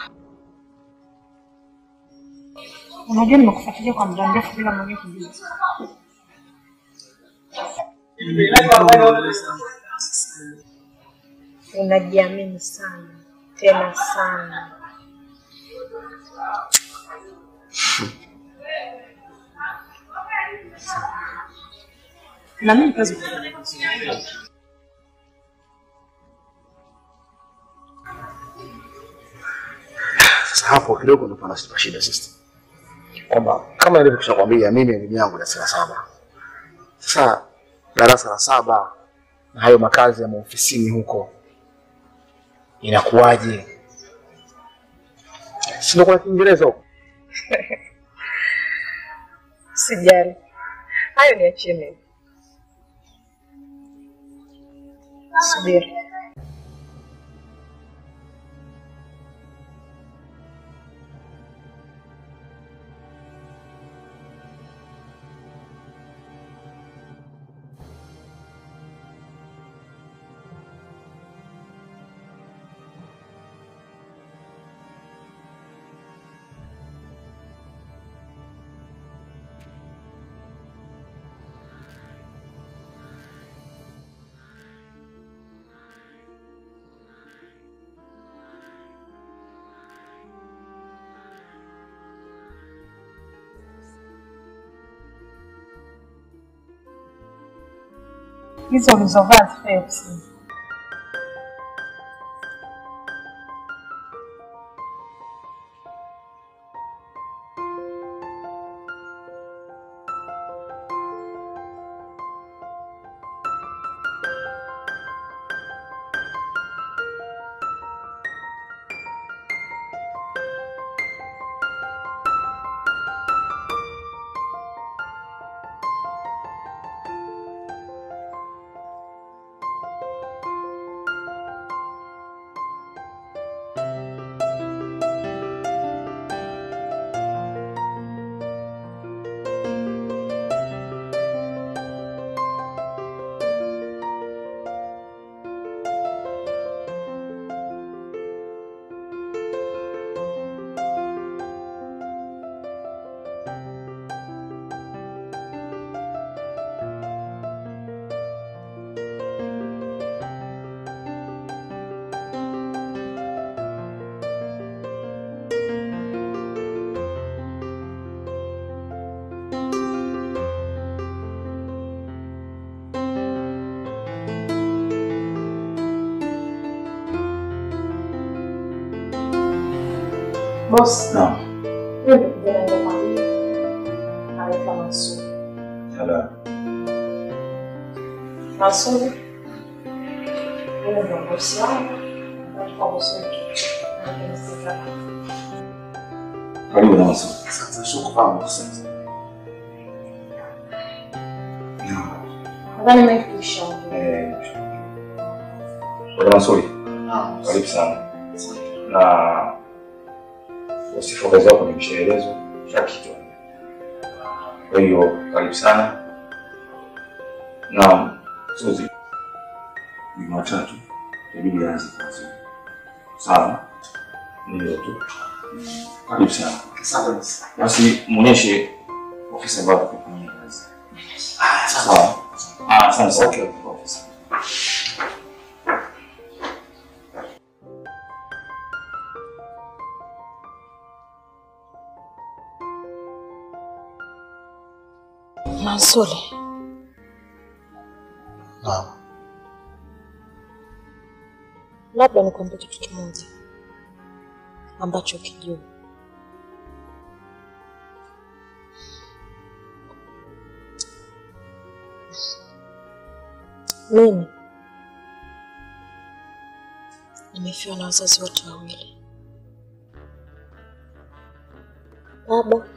Unajua nimekufuatilia kwa muda mrefu bila mwenyewe kujua. Unajiamini sana tena sana. Na mimi kazi kufanya vizuri. Sasa hapo kidogo ndo pana shida sister, kwamba kama nilivyokwisha kwambia, mimi elimu yangu darasa la saba. Sasa darasa la saba na hayo makazi ya maofisini huko inakuwaje? Si ndo kuna Kiingereza huko? Sijali. Hayo ni achie mimi. Subiri. Hizo ulizovaa zifai ofisini. Boss, Naam. huyo ndio kijana nilikwambia. Anaitwa Mansuri. Sala. Mansuri. Huyo ndio bosi wangu. Anaitwa bosi wetu. Anaitwa Karibu na Mansuri. Sasa shukrani kwa sasa. Nadhani nimekuisha. Eh, Bwana Mansuri. Karibu sana. Na wasifu wa kazi wako nimeshaelezwa kila kitu. Kwa hiyo karibu sana. Na Suzi, Jumatatu inabidi aanze kazi. Sawa? Ni hilo tu. Karibu sana. Asante. Basi muonyeshe ofisi ambayo atakufanyia kazi. Sawa. Ah, asante sana. Okay, ofisi. Mansuri. Naam. Labda nikwambie kitu kimoja ambacho kijua. Mimi nimefiwa na wazazi wote wawili, baba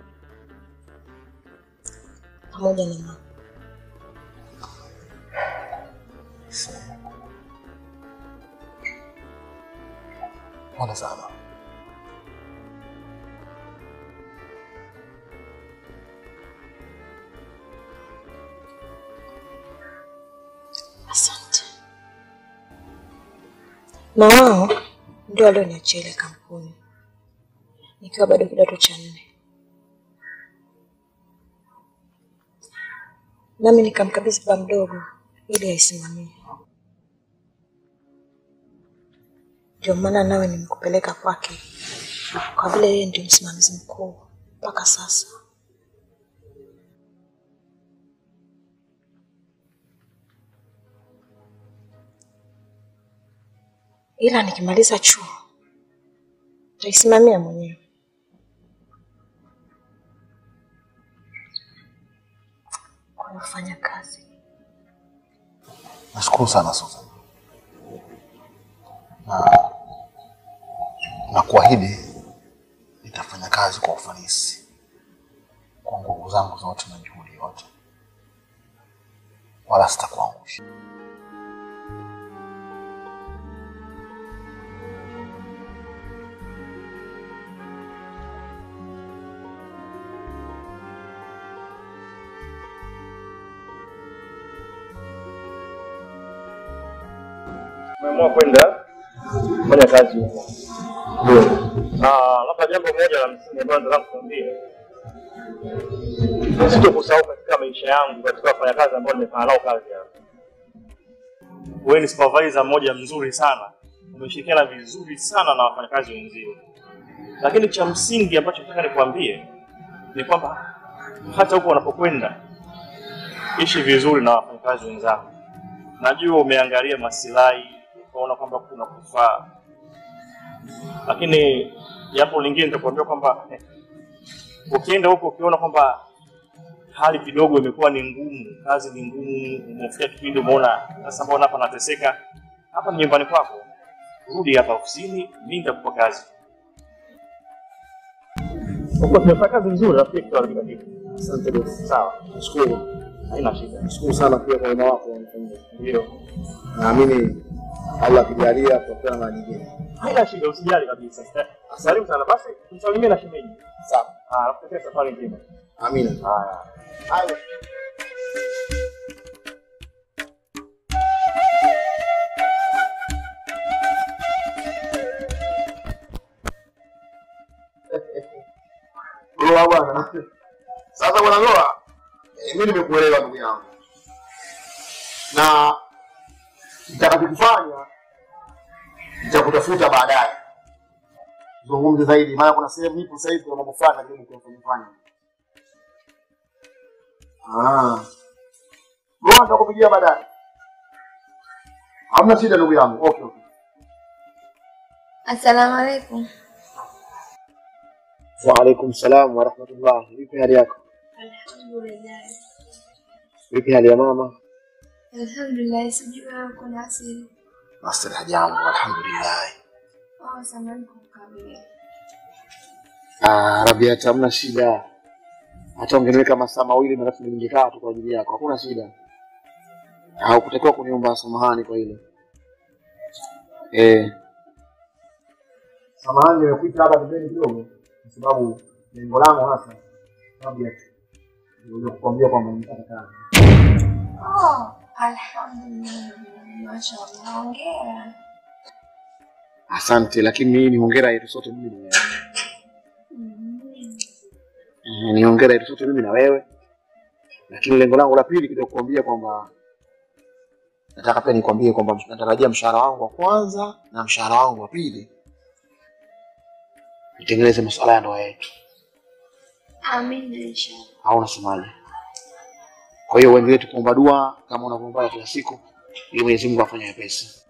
pamoja na mama. Pole sana. Asante. Na wao ndio walioniachia ile kampuni nikiwa bado kidato cha nne, nami nikamkabidhi baba mdogo ili aisimamie. Ndio maana nawe nimekupeleka kwake, kwa vile yeye ndio msimamizi mkuu mpaka sasa. ila nikimaliza chuo nitaisimamia mwenyewe. Kwa hiyo fanya kazi. Nashukuru sana Susan. Na na kuahidi nitafanya kazi kwa ufanisi kwa nguvu zangu zote na juhudi yote, wala sitakuangusha. Umeamua kwenda kufanya kazi huko. Ah, labda jambo moja la msingi ambalo nataka kukuambia. Sitokusahau katika maisha yangu katika wafanyakazi ambao nimefanya nao kazi hapa. Wewe ni supervisor mmoja mzuri sana. Umeshirikiana vizuri sana na wafanyakazi wenzio. Lakini cha msingi ambacho nataka nikwambie ni kwamba hata huko unapokwenda ishi vizuri na wafanyakazi wenzako. najua umeangalia masilahi ukaona kwamba kuna kufaa, lakini jambo lingine nitakuambia kwamba eh, ukienda huko ukiona kwamba hali kidogo imekuwa ni ngumu, kazi ni ngumu, umefika kipindi umeona sasa, mbona hapa nateseka, hapa ni nyumbani kwako, rudi hapa ofisini, mimi nitakupa kazi. Huko tumefanya kazi nzuri, rafiki, kwa kila kitu. Asante bosi. Sawa, Nashukuru. haina shida. Nashukuru sana pia kwa wema wako unanifanyia. Ndio, Naamini Allah akijalia tutakuwa na mara nyingine. haina shida, usijali kabisa. Karibu sana, basi msalimie na shemeji. Sawa. Ah, nakutakia safari njema. Amina. Haya. Haya. Loa bwana. Sasa bwana Loa, eh, mimi nimekuelewa ndugu yangu, na nitakachokifanya nitakutafuta baadaye zungumze zaidi, maana kuna sehemu nipo sasa hivi, kuna mambo fulani lakini kufanya. Ah, Loa, nitakupigia baadaye. Hamna shida ndugu yangu. Okay, okay. Asalamu alaikum. Waalaikum salam warahmatullah. Vipi hali yako? Alhamdulillah. Vipi hali ya mama? Alhamdulillah, sijui wewe uko na asili. Master hajambo, alhamdulillah. Oh, samahani kukabili. Ah, Rabiat, hamna shida. Hata ungeniweka masaa mawili marafu ningekaa tu kwa ajili yako, hakuna shida. Haukutakiwa kuniomba samahani kwa hilo. Eh. Samahani nimekuita hapa pembeni kidogo kwa sababu lengo langu hasa Rabiat ndio kukwambia kwamba nimepata kazi. Oh, alhamdulillah. Mashallah, hongera. Asante, lakini hii ni hongera yetu sote mimi na wewe. Eh, ni hongera yetu sote mimi na wewe, lakini lengo langu la pili kidogo kuambia kwamba nataka pia nikwambie kwamba natarajia mshahara wangu wa kwanza na mshahara wangu wa pili nitengeneze masuala ya ndoa yetu, Amina inshallah. au unasemaje? Kwa hiyo uendelee tu kuomba dua kama unavyoomba kila siku, ili Mwenyezi Mungu afanye wepesi.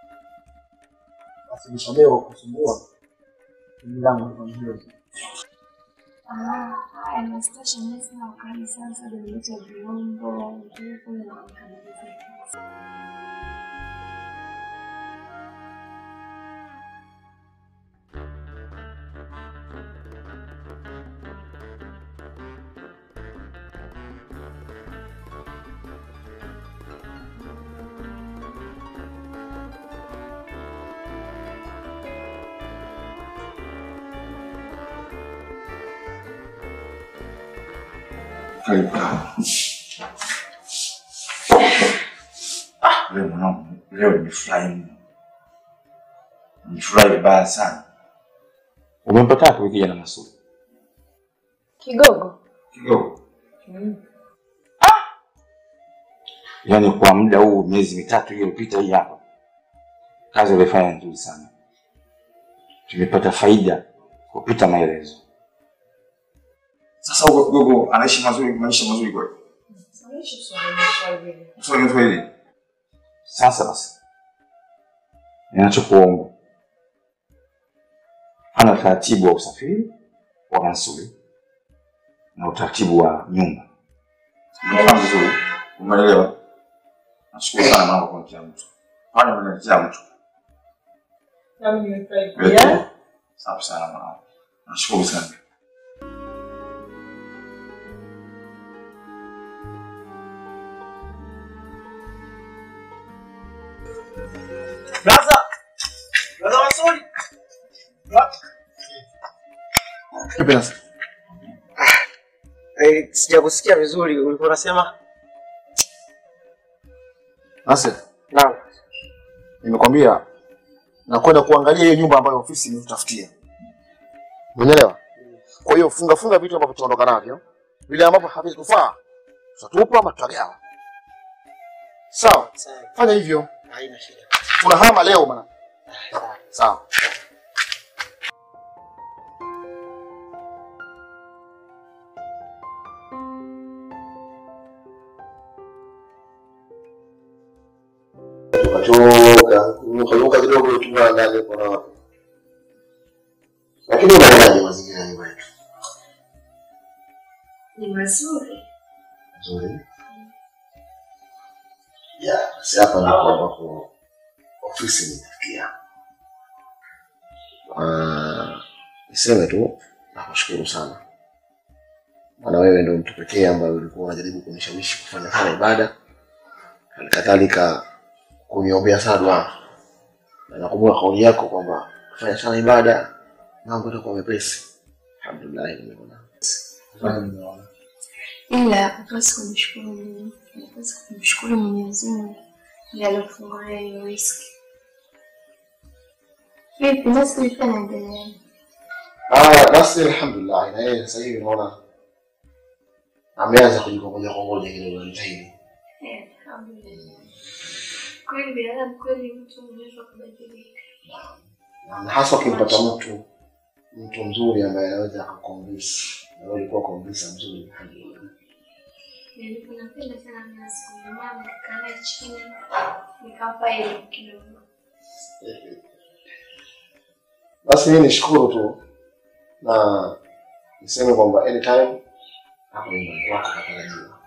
Basi nisamehe kwa kusumbua. Mimi langu ni hilo. Ah, haya nasitosha mimi sina wakati sasa nileta vyombo, vitu na makamilifu. Karibu kaa. Leo mwanangu, leo nimefurahi mno, nimefurahi vibaya sana. Umempata wapi huyu kijana Masudi? Kigogo. Kidogo yaani, kwa muda huu miezi mitatu iliyopita hii hapa, kazi ulifanya nzuri sana, tumepata faida kupita maelezo. Sasa huko kidogo anaishi mazuri, maisha mazuri kweli. Swali swali. Sasa basi, ninachokuomba fanya utaratibu wa usafiri wa Mansuri na utaratibu wa nyumba. Umefahamu vizuri? Umeelewa? Nashukuru sana mama kwa kunitia mtu. Fanya unanitia mtu. Nami nimefurahi Wewe pia. tu. Safi sana mama. Nashukuru sana. Brother! Brother Masudi! Vipi sasa? Eh, sijakusikia vizuri, ulikuwa unasema? Nasir, Naam. nimekwambia nakwenda kuangalia hiyo nyumba ambayo ofisi imetutafutia. Umeelewa? Kwa hiyo funga funga vitu ambavyo tutaondoka navyo, vile ambavyo havitufaa tutatupa ama tutagawa. Sawa? Fanya hivyo. Haina shida. Tunahama leo bwana. Sawa. Ukatoka, ukaruka kidogo tumwa ndani kwa wapi. Lakini unaonaje mazingira ya nyumba yetu? Ni mazuri. Nzuri. Ya, basi hapa ndipo ambapo ofisi imefikia. Ah, niseme tu nakushukuru sana, maana wewe ndio mtu pekee ambaye ulikuwa unajaribu kunishawishi kufanya sana ibada, hali kadhalika kuniombea sana dua, na nakumbuka kauli yako kwamba kufanya sana ibada mambo yatakuwa mepesi. Alhamdulillah, nimeona Ila hupasi kumshukuru Mungu, unapaswa kumshukuru Mwenyezi Mungu ndiye aliofungulia hiyo riski. Vipi basi ulikuwa naendelea? Ah, basi alhamdulillah, na yeye sasa hivi naona ameanza kujikongoja kongoja kidogo, anajitahidi. Eh, alhamdulillah. Kweli binadamu kweli mtu unaweza kubadilika. na hasa ukimpata mtu mtu mzuri ambaye anaweza akakukonvinsi na wewe ulikuwa konvinsa mzuri alhamdulillah. Nilikuwa napenda sana mnazi kwa mama nikaa naye chini nikampa elimu kidogo. Basi mimi nishukuru tu na niseme kwamba anytime hapo nyumbani kwako katarajiwa.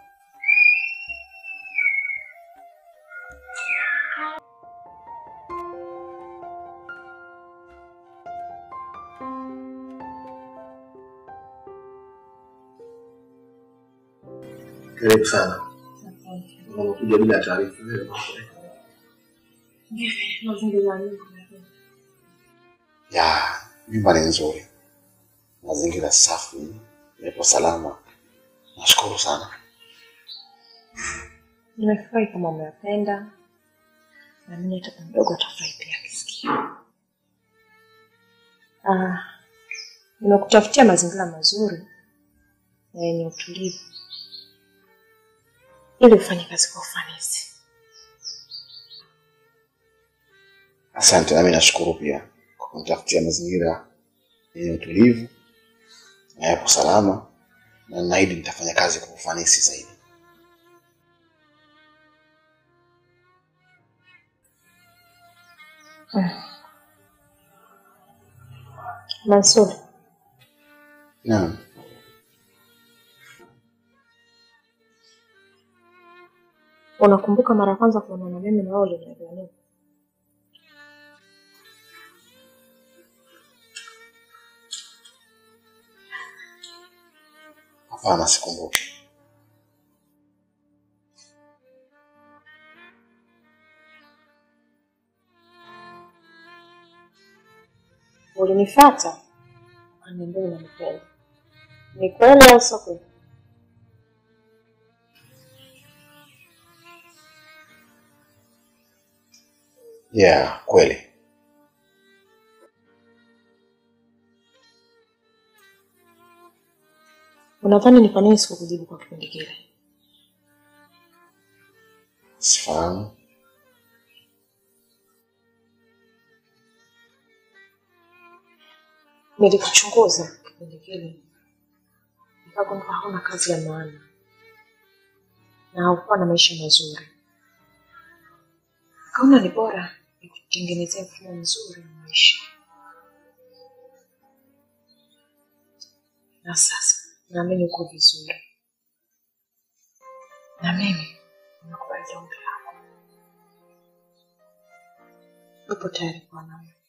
Karibu sana. Unakuja bila taarifa. Mazingira yangu. Ya, nyumba ni nzuri, mazingira safi, yapo salama. Nashukuru sana. Nimefurahi kama umeyapenda, na mimi hata mdogo atafurahi pia akisikia. Ah, nimekutafutia mazingira mazuri na yenye utulivu ili ufanye kazi kwa ufanisi. Asante, nami nashukuru pia kwa kunitafutia mazingira yenye utulivu na yapo salama, na ninaahidi nitafanya kazi kwa ufanisi zaidi. Mansur, Naam. unakumbuka mara ya kwanza kuonana mimi na wewe uliniambia nini? Hapana, sikumbuki. Ulinifuata ukaniambia unanipenda. Ni kweli au sio kweli? Yeah, kweli. Unadhani ni kwa nini sikukujibu kwa kipindi kile? Sifahamu. Nilikuchunguza kipindi kile, nikagundua hauna kazi ya maana na haukuwa na maisha mazuri. Kaona ni bora nikutengenezea mfumo mzuri wa maisha, na sasa naamini uko vizuri, na mimi nimekubali ombi lako. Upo tayari kuwa nami?